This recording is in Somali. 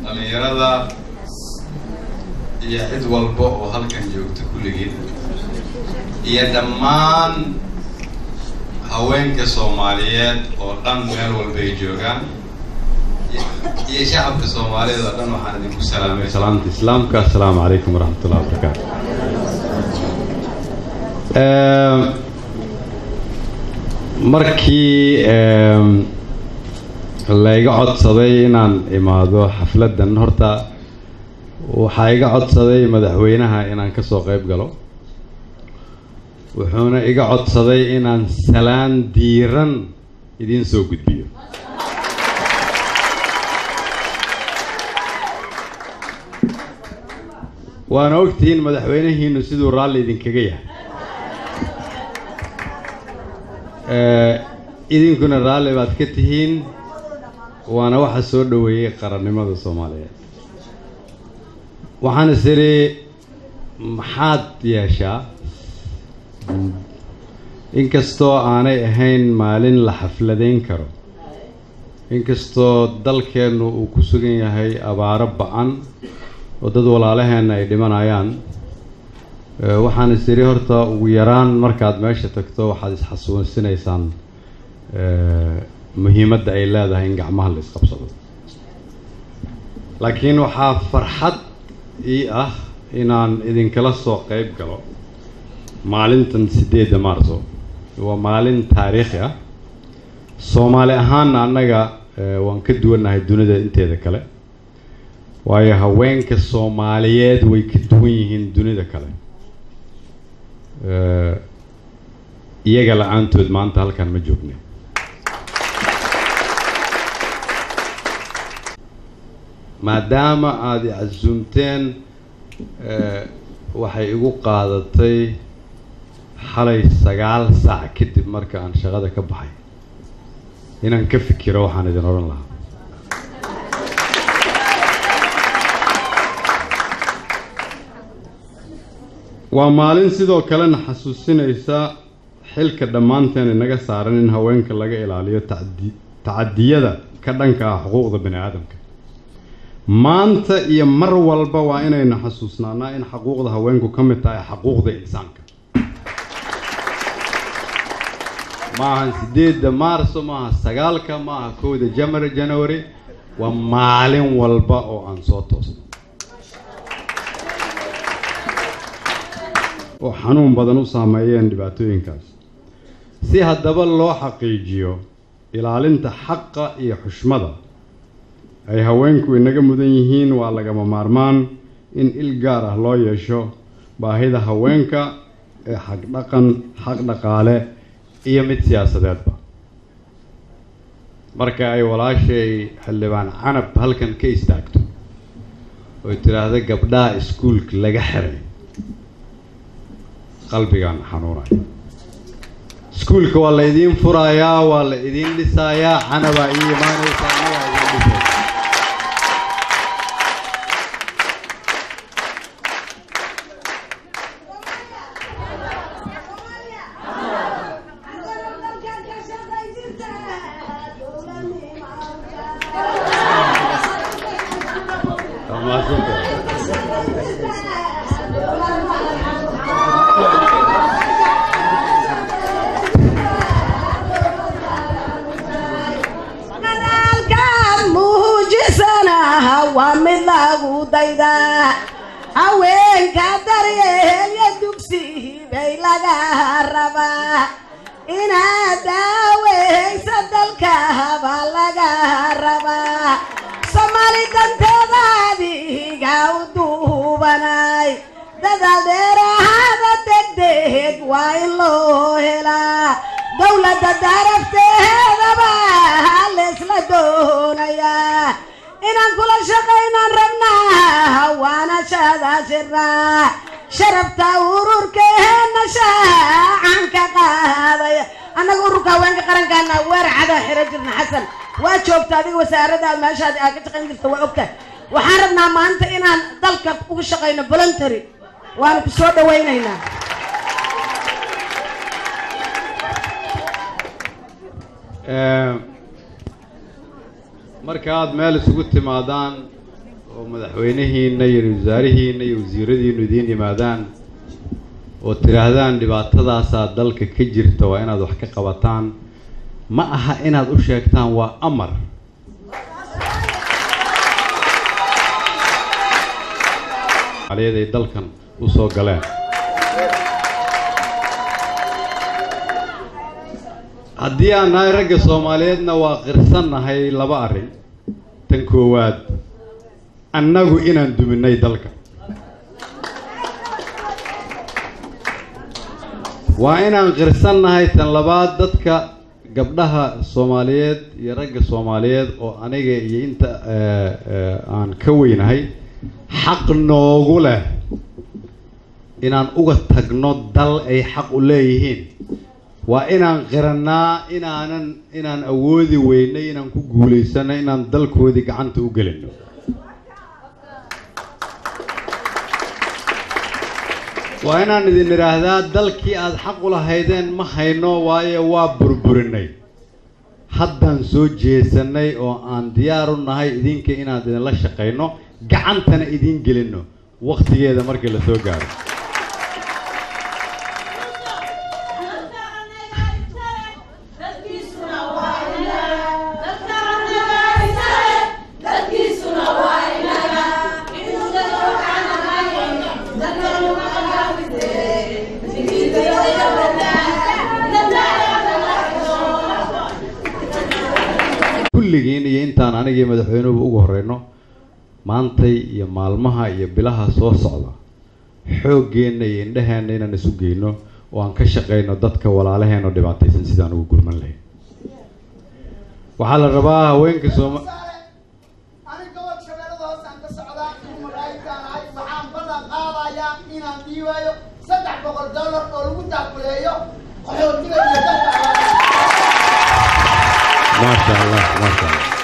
dhallinyarada iyo cid walba oo halkan joogta kulligeed iyo dhammaan haweenka soomaaliyeed oo dhan meel walba ay joogaan iyo shacabka soomaaliyed oo dhan waxaan idinku salaamay salaamta islaamka assalaamu calaykum waraxmat ullahi wabarakaatu markii layga codsaday inaan imaado xafladdan horta waxaa iga codsaday madaxweynaha inaan ka soo qayb galo wuxuuna iga codsaday inaan salaan diiran idiin soo gudbiyo waana ogtihiin madaxweynahiinu siduu raalli idinkaga yahay idinkuna raalli baad ka tihiin waana waxa soo dhoweeyey qarannimada soomaaliyeed waxaan is idhi maxaad yeeshaa inkastoo aanay ahayn maalin la xafladayn karo inkastoo dalkeennu uu ku sugan yahay abaaro ba-an oo dad walaalaheenna ay dhimanayaan waxaan is idhi horta ugu yaraan markaad meesha tagto waxaad isxasuusinaysaan muhiimadda ay leedahay in gacmaha la isqabsado laakiin waxaa farxad ii ah inaan idinkala soo qayb galo maalintan siddeedda maarso waa maalin taariikhi ah soomaali ahaanna annaga waan ka duwannahay dunida inteeda kale waayo haweenka soomaaliyeed way ka duwan yihiin dunida kale iyaga la-aantood maanta halkan ma joogna maadaama aada icasuumteen waxay igu qaadatay xalay sagaal saac kadib marka aan shaqada ka baxay inaan ka fikiro waxaan idin odhan lahaa waa maalin sidoo kalena xasuusinaysa xilka dhammaanteen inaga saaran in haweenka laga ilaaliyo tacadi tacadiyada ka dhanka ah xuquuqda bani aadamka maanta iyo mar walba waa inaynu xasuusnaanaa in xuquuqda haweenku ka mid tahay xuquuqda insaanka maaha siddeedda maarso maaha sagaalka maaha kowda jamar january waa maalin walba oo aan soo toosno oo xanuun badan u saameeyeen dhibaatooyinkaas si haddaba loo xaqiijiyo ilaalinta xaqa iyo xushmada ay haweenku inaga mudan yihiin waa lagama maarmaan in il gaar ah loo yeesho baahida haweenka ee xaq dhaqan xaq dhaqaale iyo mid siyaasadeedba marka ay walaashay xildhibaan canab halkan ka istaagto oy tidhaahda gabdhaha iskuulka laga xiray qalbigaan xanuunaya iskuulka waa la idiin furayaa waa la idiin dhisayaa canabaa ii imaanaysaa annagaa idiin dhisay haweenka daryeelya dugsi bay laga rabaa inaad daaweysa dalkaba laga rabaa soomaali danteeda adiga u duubanay dadadeerahada degdeg waa in loo helaa dowladda darafteedaba leesla doonayaa inaan kula shaqaynaan rabnaa waana shadaashirnaa sharafta ururkeena shaacan ka qaadaya annaga ururka haweenka qarankaana weer cada xiro jirna xasan waa joogta adiga wasaaradda meeshaad aa ka shaqayn jirta waa ogta waxaan rabnaa maanta inaan dalka uga shaqayno voluntary waanu ku soo dhawaynaynaa marka aada meel isugu timaadaan oo madaxweynihiina iyo wasaarihiina iyo wasiiradiinu idiin yimaadaan oo tidhaahdaan dhibaatadaasaa dalka ka jirta waa inaad wax ka qabataan ma aha inaad u sheegtaan waa amar aliyaed ay dalkan u soo galeen haddii aan nahay ragga soomaaliyeedna waa qirsannahay laba arrin tan koowaad annagu inaan duminay dalka waa inaan qirsannahay tan labaad dadka gabdhaha soomaaliyeed iyo ragga soomaaliyeed oo aniga iyo inta aan ka weynahay xaq noogu leh inaan uga tagno dal ay xaq u leeyihiin waa inaan qirannaa inaanan inaan awoodi weynay inaan ku guulaysano inaan dalkoodii gacanta u gelino waa inaan idin idhaahdaa dalkii aada xaq u lahaydeen ma hayno waayo waa burburinay haddaan soo jeesanay oo aan diyaar u nahay idinka inaan idinla shaqayno gacantana idiin gelino waktigeeda markii la soo gaaro kulligiin iyo intaan anigii madaxweynuhuba ugu horeyno maantay iyo maalmaha iyo bilaha soo socda xooggeenna iyo indhaheenna inaan isu geyno oo aan ka shaqayno dadka walaalaheenoo dhibaataysan sidaan ugu gurman lahayn waxaa la rabaa haweenka sooma anig gobol shabeellada hoose aan ka socdaa igu magaayitaan ahay waxaan ballan qaadayaa inaan dhiibayo saddex boqol dollar oo lagu taakuleeyo qaxootiga iyo dadka maasha allah maasha allah